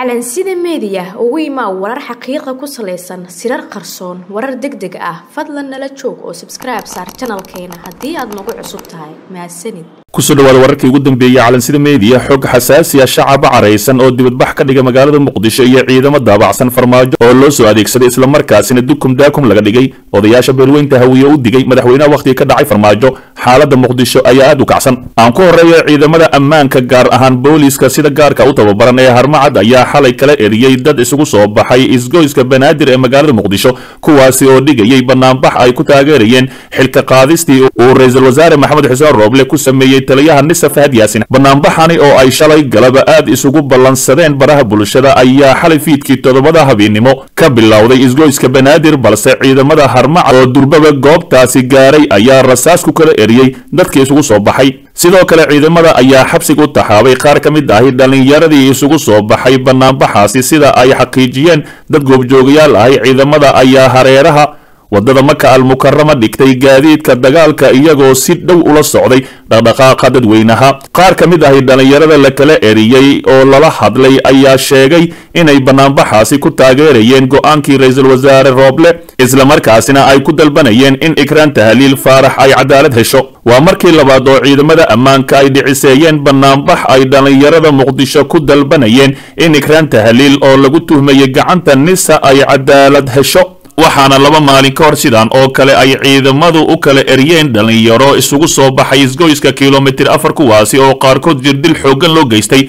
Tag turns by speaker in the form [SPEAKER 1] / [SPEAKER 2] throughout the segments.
[SPEAKER 1] calansida meediya ugu imaa warar xaqiiqa ku salaysan sirar qarsoon warar deg deg ah fadlan nala joog oo sabskribe saar janalkeena haddii aad nagu cusub tahay mahadsanid
[SPEAKER 2] kusoo dhawaada wararkii ugu dambeeyey calansida meediya xog xasaasiya shacaba caraysan oo dibadbax ka dhiga magaalada muqdisho iyo ciidamo daabacsan farmaajo oo loo soo adeegsaday islamarkaasina dukum daakum laga dhigay odayaasha beelweynta hawiye u digay madaxweynaha wakhtiga ka dhacay farmaajo xaaladda muqdisho ayaa aad u kacsan aan ku horreeya ciidamada ammaanka gaar ahaan booliiska sida gaarka u tababaran ee harmacad ayaa xalay kala eriyey dad isugu soo baxay isgoyska banaadir ee magaalada muqdisho kuwaasi oo dhigayay banaanbax ay ku taageerayeen xilka qaadistii uu ra-iisul wasaare maxamed xuseen rooble ku sameeyey taliyaha nisa fahad yaasin banaanbaxani oo ay shalay galaba aad isugu ballansadeen baraha bulshada ayaa xalay fiidkii toddobada habeennimo ka bilowday isgoyska banaadir balse ciidamada harmacad oo durbaba goobtaasi gaaray ayaa rasaas ku kala eriyey dadkii isugu soo baxay sidoo kale ciidamada ayaa xabsiga u taxaabay qaar ka mid ahi dhallinyaradii isugu soo baxay banaanbaxaasi sida ay xaqiijiyeen dad goobjoogayaal ahi ciidamada ayaa hareeraha waddada maka almukarama dhigtay gaadiidka dagaalka iyagoo si dhow ula socday dhaqdhaqaaqa dadweynaha qaar ka mid ahi dhallinyarada la kala eriyey oo lala hadlay ayaa sheegay inay banaanbaxaasi ku taageerayeen go'aankii ra-iisul wasaare rooble islamarkaasina ay ku dalbanayeen in ikraan tahliil faarax ay cadaalad hesho waa markii labaad oo ciidamada ammaanka ay dhiciseeyeen banaanbax ay dhallinyarada muqdisho ku dalbanayeen in ikraan tahliil oo lagu tuhmayay gacanta nisa ay cadaalad hesho waxaana laba maalin ka hor sidaan oo kale ay ciidamadu u kala eryeen dhallinyaro isugu soo baxay isgoyska kilomitir afar kuwaasi oo qaarkood jirdil xooggan loo geystay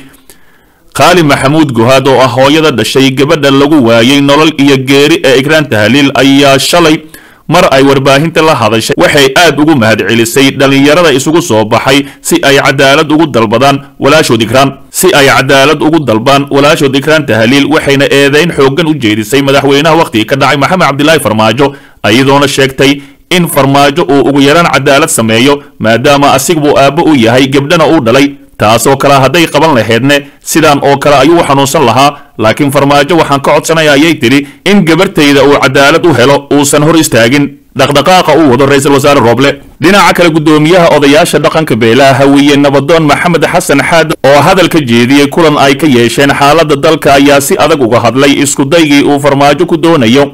[SPEAKER 2] qaali maxamuud guhaad oo ah hooyada dhashay gabadha lagu waayey nolol iyo geeri ee ikraan tahliil ayaa shalay mar ay warbaahinta la hadashay waxay aad ugu mahadcelisay dhallinyarada isugu soo baxay si ay cadaalad ugu dalbadaan walaashood ikraan si ay cadaalad ugu dalbaan walaashood ikraan tahliil waxayna eedayn xooggan u jeedisay madaxweynaha wakhtiga ka dhacay maxamed cabdilaahi farmaajo iyadoona sheegtay in farmaajo uu ugu yaraan cadaalad sameeyo maadaama asigabuu aabbo u yahay gebdhana uu dhalay taasoo kale hadday qaban laheedne sidaan oo kale ayuu u xanuunsan lahaa laakiin farmaajo waxaan ka codsanaya ayay tidhi in gabartayda uu cadaalad u helo uusan hor istaagin dhaqdhaqaaqa uu wado ra-iisul wasaare rooble dhinaca kale guddoomiyaha odayaasha dhaqanka beelaha hawiye nabadoon maxamed xasan xaad oo hadal ka jeediyey kulan ay ka yeesheen xaaladda dalka ayaa si adag uga hadlay iskudaygii uu farmaajo ku doonayo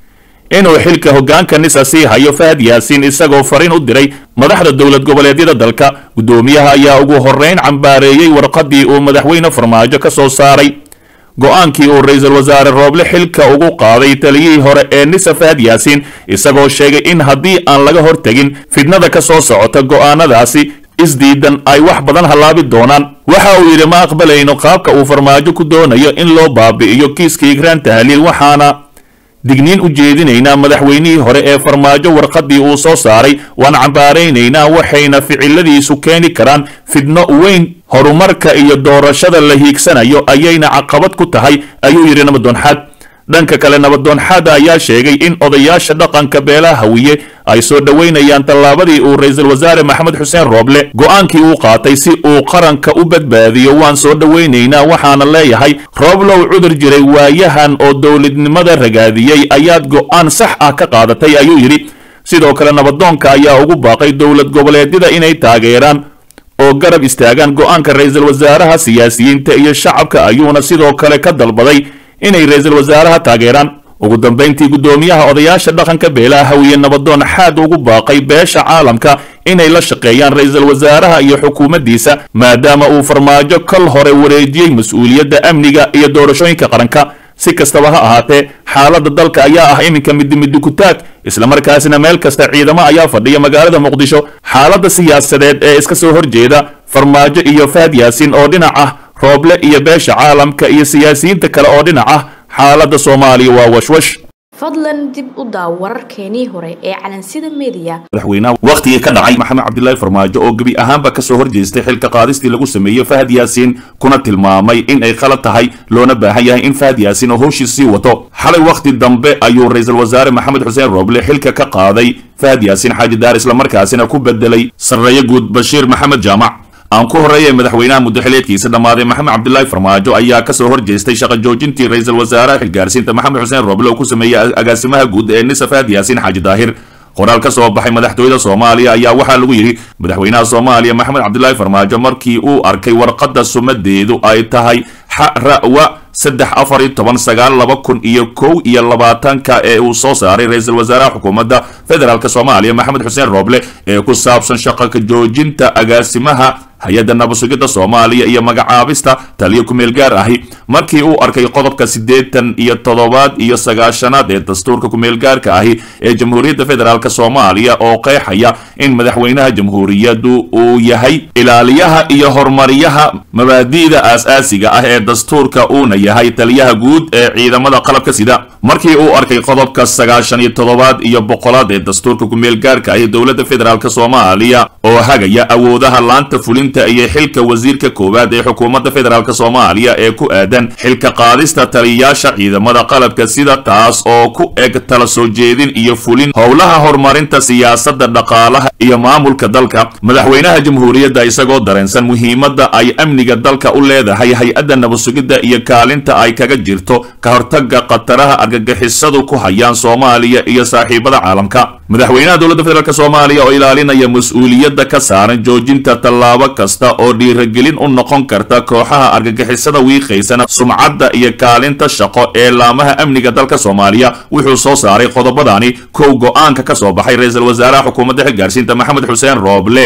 [SPEAKER 2] inuu xilka hoggaanka nisa sii hayo fahad yaasiin isagoo fariin u diray madaxda dowlad goboleedyada dalka guddoomiyaha ayaa ugu horrayn cambaareeyey warqaddii uu madaxweyne farmaajo ka soo saaray go-aankii uu ra-iisul wasaare rooble xilka ugu qaaday taliyihii hore ee nisa fahad yaasiin isagoo sheegay in haddii aan laga hortegin fidnada ka soo socota go'aanadaasi isdiidan ay wax badan hallaabi doonaan waxa uu yidhi ma aqbalayno qaabka uu farmaajo ku doonayo in loo baabi'iyo kiiskii ikraan tahliil waxaana digniin u jeedinaynaa madaxweynihii hore ee farmaajo warqaddii uu soo saaray waan cambaaraynaynaa waxayna ficiladiisu keeni karaan fidno weyn horumarka iyo doorashada la hiigsanayo ayayna caqabad ku tahay ayuu yidhi nabadoonxaad dhanka kale nabadoonxaada ayaa sheegay in odayaasha dhaqanka beelaha hawiye ay soo dhoweynayaan tallaabadii uu ra-iisul wasaare maxamed xuseen rooble go'aankii uu qaatay si uu qaranka u badbaadiyo waan soo dhoweynaynaa waxaana leeyahay rooblow cudur jiray waayahan oo dowladnimada ragaadiyey ayaad go'aan sax ah ka qaadatay ayuu yidhi sidoo kale nabadoonka ayaa ugu baaqay dowlad goboleedyada inay taageeraan oo garab istaagaan go'aanka ra-iisul wasaaraha siyaasiyiinta iyo shacabka ayuuna sidoo kale ka dalbaday inay ra-iisul wasaaraha taageeraan ugu dambayntii guddoomiyaha odayaasha dhaqanka beelaha hawiye nabadoon xaad ugu baaqay beesha caalamka inay la shaqeeyaan ra-iisul wasaaraha iyo xukuumaddiisa maadaama uu farmaajo kal hore wareejiyey mas-uuliyadda amniga iyo doorashooyinka qaranka si kastaba ha ahaatee xaaladda dalka ayaa ah iminka midimidi kutaag islamarkaasina meel kasta ciidamo ayaa fadhiya magaalada muqdisho xaaladda siyaasadeed ee iska soo horjeeda farmaajo iyo fahad yaasiin oo dhinac ah rooble iyo beesha caalamka iyo siyaasiyiinta kale oo dhinac ah xaaladda soomaaliya waa washwash
[SPEAKER 1] fadlan dib u daaw wararkeenii hore ee calansida meediya
[SPEAKER 2] madaxweynaha wakhtigii ka dhacay maxamed cabdilaahi farmaajo oo gebi ahaanba ka soo horjeestay xilka qaadistii lagu sameeyey fahad yaasiin kuna tilmaamay in ay khalad tahay loona baahan yahay in fahad yaasiin oo howshiis sii wato xalay wakhti dambe ayuu ra-iisul wasaare maxamed xuseen rooble xilka ka qaaday fahad yaasiin xaaji daar islamarkaasina ku bedelay sarreeye guud bashiir maxamed jaamac aan ku horreeyay madaxweynaha muddaxileedkiisa dhammaaday maxamed cabdilaahi farmaajo ayaa ka soo horjeestay shaqa joojintii ra-iisul wasaaraha xilgaarsiinta maxamed xuseen rooble oo ku sameeyey agaasimaha guud ee nisa fahad yaasiin xaaji daahir qoraal ka soo baxay madaxtooyada soomaaliya ayaa waxaa lagu yidhi madaxweynaha soomaaliya maxamed cabdilaahi farmaajo markii uu arkay warqadda sumadeedu ay tahay xarawa saddex afar iyo toban sagaal laba kun iyo kow iyo labaatanka ee uu soo saaray ra-iisul wasaaraha xukuumadda federaalk soomaaliya maxamed xuseen rooble ee ku saabsan shaqa ka joojinta agaasimaha hay-adda nabasugidda soomaaliya iyo magacaabista taliyo kumeel gaar ahi markii uu arkay qodobka siddeetan iyo toddobaad iyo sagaashanaad ee dastuurka kumeel gaarka ahi ee jamhuuriyadda federaalk soomaaliya oo qeexaya in madaxweynaha jamhuuriyaddu uu yahay ilaaliyaha iyo horumariyaha mabaadi'da aas-aasiga ah ee dastuurka uuna yahay taliyaha guud ee ciidamada qalabka sida markii uu arkay qodobka sagaashan iyo toddobaad iyo boqolaad ee dastuurka kumeel gaarka ahi dowladda federaalk soomaaliya oo hagaya awoodaha laanta fulinta iyo xilka wasiirka koowaad ee xukuumadda federaalk soomaaliya ee ku aadan xilka qaadista taliyayaasha ciidamada qalabka sida taas oo ku eg tala soo jeedin iyo fulin howlaha horumarinta siyaasadda dhaqaalaha iyo maamulka dalka madaxweynaha jamhuuriyadda isagoo dareensan muhiimadda ay amniga dalka u leedahay hay-adda nabasugidda iyo kaalinta ay kaga jirto ka hortaga khataraha argagixisadu ku hayaan soomaaliya iyo saaxiibada caalamka madaxweynaha dowladda federaalk soomaaliya oo ilaalinaya mas-uuliyadda ka saaran joojinta tallaabo kasta oo dhiiragelin u noqon karta kooxaha argagixisada wiiqaysana sumcadda iyo kaalinta shaqo ee laamaha amniga dalka soomaaliya wuxuu soo saaray qodobadani kow go-aanka ka soo baxay ra-iisul wasaaraha xukuumadda xilgaarsiinta maxamed xuseen rooble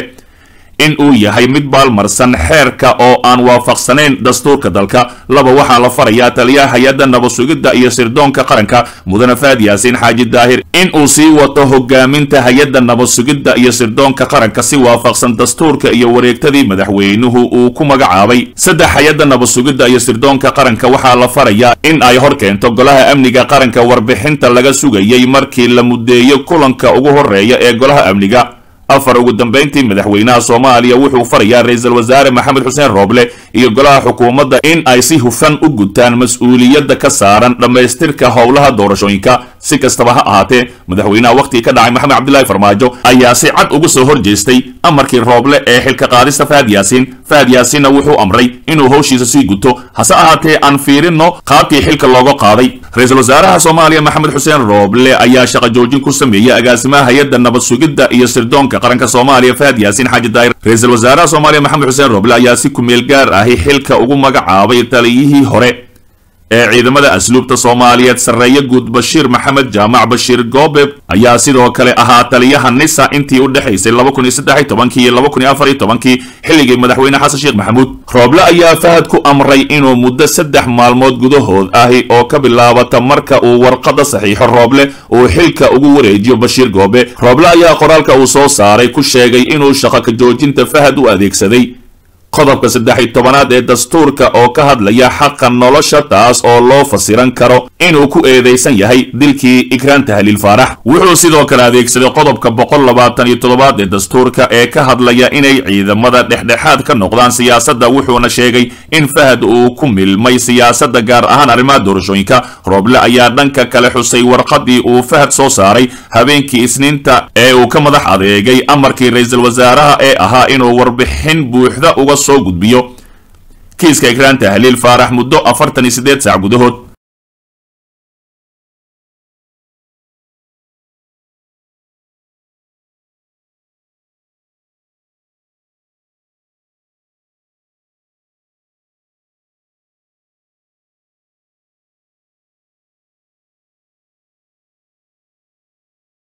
[SPEAKER 2] in uu yahay mid baalmarsan xeerka oo aan waafaqsanayn dastuurka dalka laba waxaa la farayaa taliyaha hay-adda nabasugidda iyo sirdoonka qaranka mudane faad yaasiin xaaji daahir in uu sii wato hogaaminta hay-adda nabasugidda iyo sirdoonka qaranka si waafaqsan dastuurka iyo wareegtadii madaxweynuhu uu ku magacaabay saddex hay-adda nabasugidda iyo sirdoonka qaranka waxaa la farayaa in ay hor keento golaha amniga qaranka warbixinta laga sugayay markii la mudeeyo kulanka ugu horeeya ee golaha amniga afar ugu dambayntii madaxweynaha soomaaliya wuxuu farayaa ra-iisul wasaare maxamed xuseen rooble iyo golaha xukuumadda in ay si hufan u gutaan mas-uuliyadda ka saaran dhammaystirka howlaha doorashooyinka si kastaba ha ahaatee madaxweynaha wakhtigii ka dhacay maxamed cabdilaahi farmaajo ayaa si cad uga soo horjeestay amarkii rooble ee xilka qaadista fahad yaasiin fahad yaasiinna wuxuu amray inuu howshiisa sii guto hase ahaatee aan fiirinno qaabkii xilka looga qaaday ra-iisul wasaaraha soomaaliya maxamed xuseen rooble ayaa shaqa joojin ku sameeyey agaasimaha hay-adda nabad sugidda iyo sirdoonka qaranka soomaaliya fahad yaasiin xaaji daahir ra-iisul wasaaraha soomaaliya maxamed xuseen rooble ayaa si kumeel gaar ahi xilka ugu magacaabay taliyihii hore ee ciidamada asluubta soomaaliyeed sarreeye guud bashiir maxamed jaamac bashiir goobe ayaa sidoo kale ahaa taliyaha nisa intii u dhexaysay laba kun iyo saddex iyo tobankii iyo laba kun iyo afar iyo tobankii xilligii madaxweyne xasan sheekh maxamuud rooble ayaa fahad ku amray inuu muddo saddex maalmood gudahood ahi oo ka bilaabata marka uu warqadda saxiixo rooble uu xilka ugu wareejiyo bashiir goobe rooble ayaa qoraalka uu soo saaray ku sheegay inuu shaqo ka joojinta fahad u adeegsaday qodobka saddex iyo tobanaad ee dastuurka oo ka hadlaya xaqa nolosha taas oo loo fasiran karo inuu ku eedaysan yahay dilkii ikraan tahliil faarax wuxuu sidoo kale adeegsaday qodobka boqol labaatan iyo toddobaad ee dastuurka ee ka hadlaya inay ciidamada dhexdhexaad ka noqdaan siyaasadda wuxuuna sheegay in fahad uu ku milmay siyaasadda gaar ahaan arrimaha doorashooyinka rooble ayaa dhanka kale xusay warqadii uu fahad soo saaray habeenkii isniinta ee uu ka madax adeegay amarkii ra-iisul wasaaraha ee ahaa inuu warbixin buuxda uga soo gudbiyo kiiska ikraan tahliil faarax muddo afartan iyo siddeed saac gudahood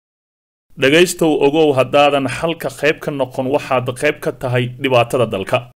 [SPEAKER 3] dhegaystow ogow haddaadan xalka qayb ka noqon waxaad qayb ka tahay dhibaatada dalka